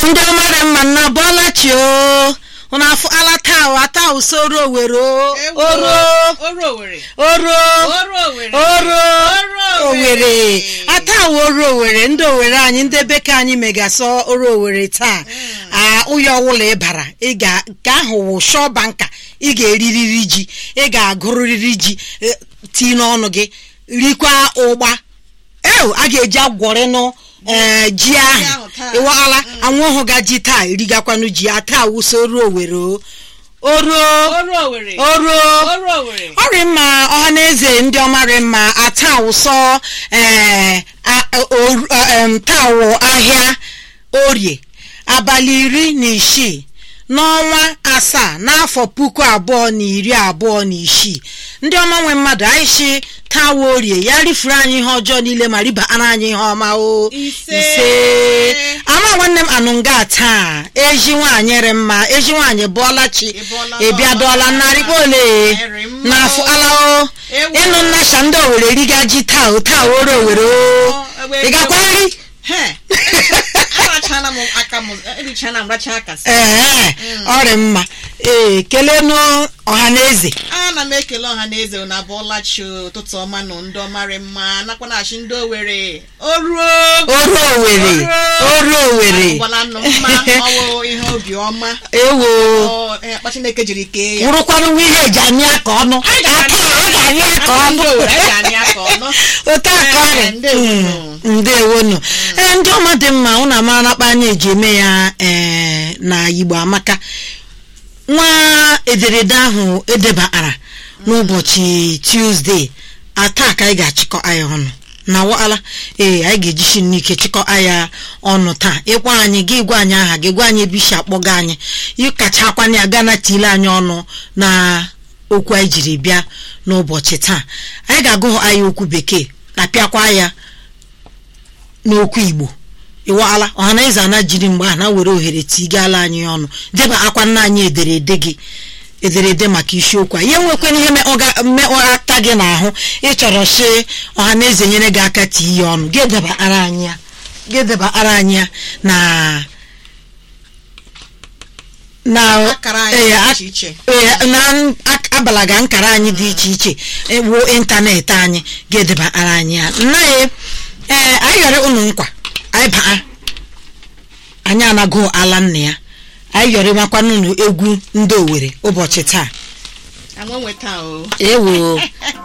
ndị ọmara mma nna bọọla chi o ụnụ afọ alata ata usoro owere o oro Oro Owere. oro Oro Owere. oro Oro owere ata oro owere ndị owere anyị ndị bekee anyị megasọ oro owere taa a ụyọ ọwụla ịbara ị ga nke ahụ wụ shọ banka ị ga-eririri ji ị ga-agụrịrị ji eh, tii n'ọnụ gị rikwa ụgba ew a ga-eji agwọrịnụ ee ji ahụ ahụ taa. ịwala anwụ ọhụ ga ji taa erigakwanụ ji a taa wụsoro owere o oruo Oro Owere. oruo Oro Owere. ọrị mma ọha na eze ndị ọmarị mma ata ụsọ ee a- o- em, taa wụ ahịa orie abalị iri na isii n'ọnwa asaa n'afọ puku abụọ na iri abụọ na isii ndị ọma nwe mmadụ anyị shi taa wụ orie ya rifuru anyị ihe ọjọọ niile ma ribara anyị ihe ọma o Ise. ama nwanne m anụnga taa ezi nwaanyị rị mma ezi nwaanyị bụọla chi Ị bọọla ịbịadọọla n'ọla. narịkpa ole Narị mma n'afọ o. alao Ewo. ịnụ nnacha ndị owere riga ji taa o taa woro owere o Ọ, ebe- ị gakwa nri He. Arachala m aka m erichala m racha aka sị. ee ọrị mma ee kelenụ ọha na eze ana m ekele ọha na eze na abụọla chi ụtụtụ ọma nụ ndị ọmarị mma nakwa na achị ndị owere oruo oru owere oru owere gwala nụ mma ọwụ ihe obi ọma ewo Ọ, eh, akpa chineke jiri kee ya wụrụkwanụ nwa ihe eji anyị aka ọnụ aka ọ ga-anyị aka ọnụ Ndị Owere, anyị ga-anyị aka ọnụ. otu aka ọrị Eh, ndewonu. ndewonu ee ndị ọma dị mma ụnụ amara nakpa anya eji eme ya ee na igbo amaka nwa ederede ahụ edebara n'ụbọchị tuzdee ata ka anyị ga-achịkọ anya ọnụ na wala ee anyị ga-ejisi n'ike chịkọ anya ọnụ taa ịkwa anyị gị gwa anyị aha gị gwa anyị ebe isi akpọga anyị ịkachakwana ya gana tile anyị ọnụ na okwu anyị jiri bịa n'ụbọchị taa anyị ga-agụ anyị okwu bekee na pịakwa ya n'okwu igbo ịwala ọhanaeze ana jiri mgbe a na were ohere tigala anyị ọnụ deba akwa nna anyị ederede gị ederede maka isiokwu a ihe nwekwana ihe mmekọrịta gị n'ahụ ịchọrọ si ọhanaeze nyere gị aka tie ya ọnụ gị debara anyị ya gị debara anyị ya na na Akara anyị ee, dị ak- iche iche. ee, na ak- abalaga nkara anyị dị iche iche ewu ịntanetị anyị ga-edebara anyị ya nna ya ee anyị yọrọ ụnụ nkwa anyị baa anyị anago ala nna ya anyị yọrọ makwanụ ụnụ egwu ndị owere ụbọchị taa anwe nweta o ewo